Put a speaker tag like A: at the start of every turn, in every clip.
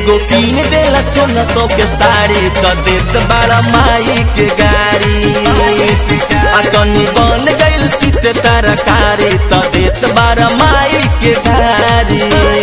A: एगो कीन देला सोलह सौ के साड़ी त देत बाड़ा माई के गाड़ी आ कनी बन गइल तित तरकारी त देत बाड़ा माई के गाड़ी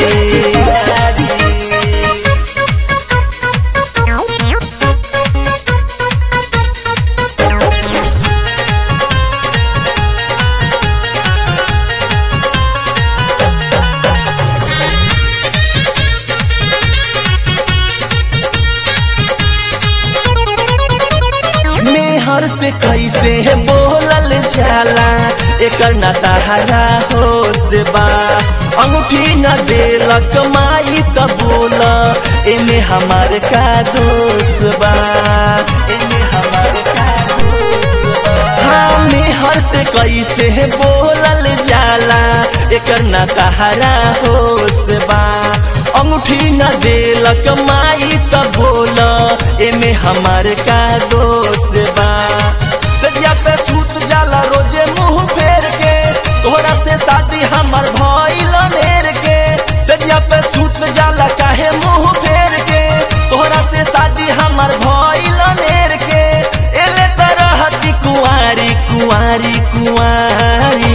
A: मेहर से कैसे बोलल जाला एकर न तहरा हो से बा अंगूठी न देलक माई त बोल एमे हमार का दोष बा एमे हमार का दोष बा हाँ मेहर से कैसे बोलल जाला एकर न तहरा हो से बा अंगूठी न देलक माई त बोल एमे हमार का दोष बा सदिया पे सूत जाला रोजे मुंह फेर के तोहरा से शादी हमर भइल नेर के सदिया पे सूत जाला काहे मुंह फेर के तोहरा से शादी हमर भइल नेर के एले तरहती कुंवारी कुंवारी कुंवारी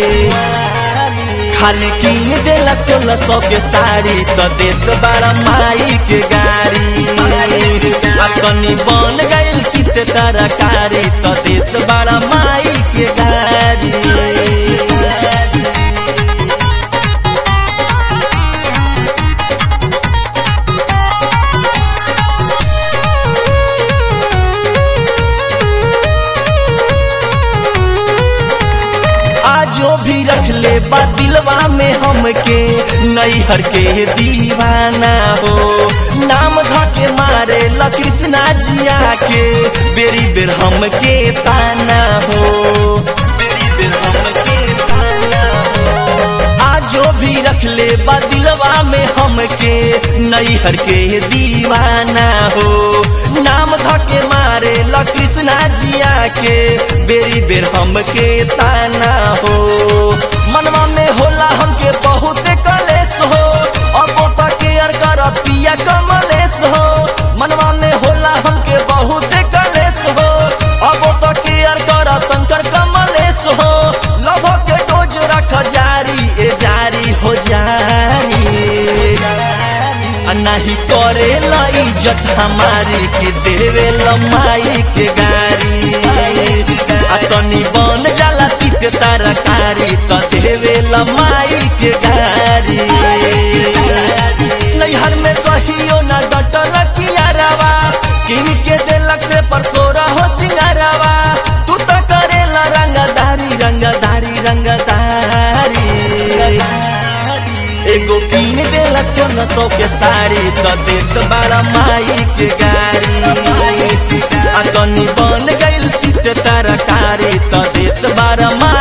A: खाली कीन देला सोलह सौ के साड़ी त देत बड़ा माई के गाड़ी आ कनी बन गइल कित तरकारी त देत बड़ा माई के गाड़ी आजो भी रख ले बा दिलवा में हमके नैहर के दीवाना हो नाम धके मारे ल कृष्णा जिया के बेरी बेर हमके ताना हो बेरी बेर हमके ताना हो आजो भी रख ले बा दिलवा में हमके नैहर के दीवाना हो नाम धके मारे ल कृष्णा जिया के बेरी बेर हमके ताना हो मनवा में होला हमके बहुत कलेश हो अब तो केयर कर पिया कमलेश हो मनवा में होला हमके बहुत कलेश हो अब तो केयर कर शंकर कमलेश हो लभ के डोज रख जारी ए जारी हो जारी आ नहीं करे ला इज्जत हमारी कि देवे ला माई के गारी आ तनी बन जाला तित तरकारी त देवे ला माई के गारी नैहर में कहियो ना डटल कियारवा किन के देलक रे पर सोरा हो सिंगारवा तू तो करेला रंगदारी रंगदारी रंगदारी एगो कीन देला सोलह सौ के साड़ी त देत बड़ा माई के गाड़ी आ कनी बन गइल तित तरकारी त देत बड़ा माई